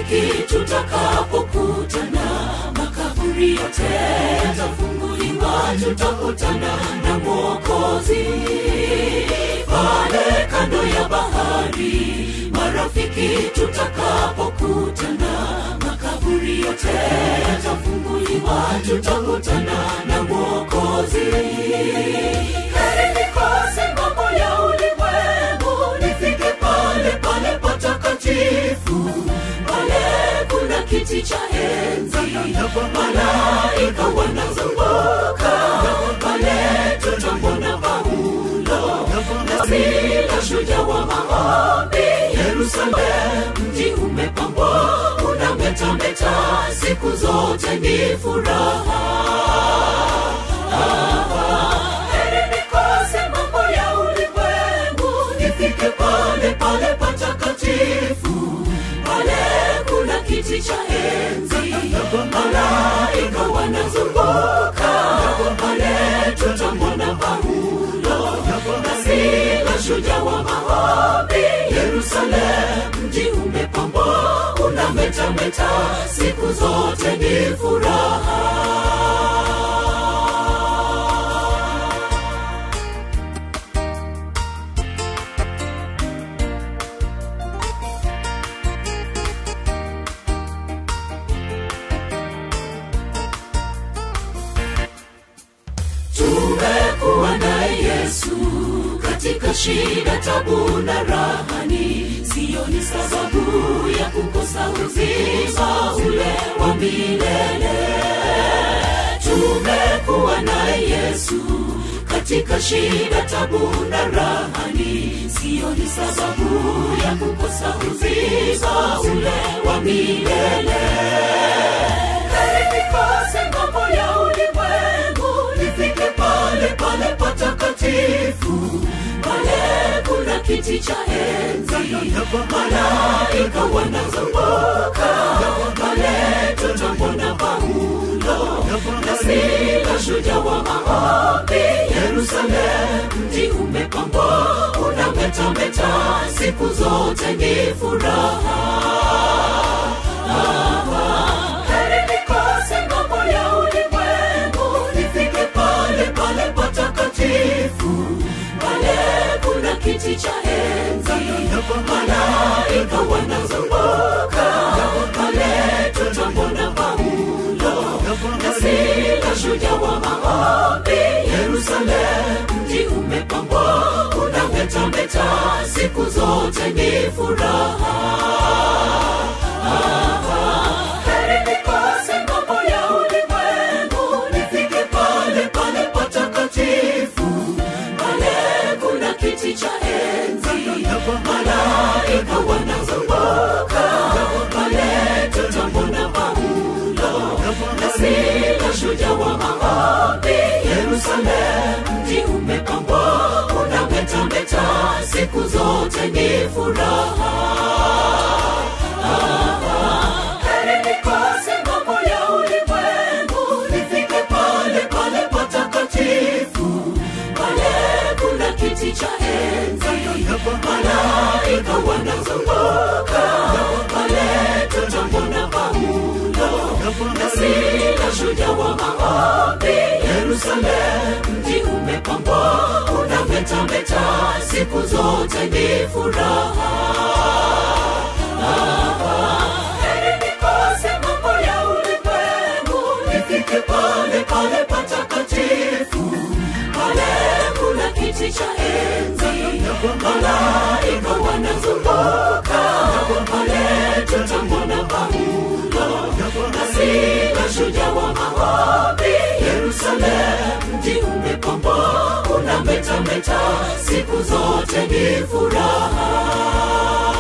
marafiki tutakapokutana makaburi yote yatafunguliwa tutakutana na mwokozi pale kando ya bahari marafiki tutakapokutana makaburi yote yatafunguliwa tutakutana na mwokozi heri nikose mambo ya ulimwengu nifike pale pale patakatifu pale kuna kiti cha enzi malaika wanazunguka pale tutamwona paulo na sila shujaa wa maombi yerusalem mji umepambwa unametameta siku zote ni furaha heri nikose mambo ya ulimwengu nifike pale pale patakatifu pale kuna kiti cha enzi malaika wanazunguka pale tutamwona paulo na sila shujaa wa maombi yerusalem mji umepambwa unametameta siku zote ni furaha tumekuwa naye yesu katika shida tabu na rahani siyo ni sababu ya kukosa uzima ule wa milele tumekuwa naye yesu katika shida tabu na rahani siyo ni sababu ya kukosa uzima ule wa milele heri nikose mambo ya ulimwengu nifike pale pale patakatifu pale kuna kiti cha enzi malaika wanazunguka pale tutamwona paulo na sila shujaa wa maombi yerusalem mji umepambwa unametameta siku zote ni furaha heri nikose mambo ya ulimwengu nifike pale pale patakatifu pale kuna kiti cha enzi malaika wanazunguka pale tutamwona paulo na sila shujaa wa maombi yerusalem mji umepambwa unametameta siku zote ni furaha heri nikose mambo ya ulimwengu nifike pale pale patakatifu pale kuna kiti cha enzi malaika wanazunguka pale tutamwona paulo na sila shujaa wa maombi yerusalem mji umepambwa unametameta siku zote ni furaha heri nikose mambo ya ulimwengu nifike pale pale patakatifu pale kuna kiti cha enzi malaika wanazunguka pale tutamwona paulo na sila shujaa wa maombi yerusalem mji umepambwa unametameta siku zote ni furaha heri nikose mambo ya ulimwengu nifike pale pale patakatifu pale kuna kiti cha enzi malaika wanazunguka pale tutamwona paulo na sila shujaa wa maombi yerusalem mji umepambwa unametameta siku zote ni furaha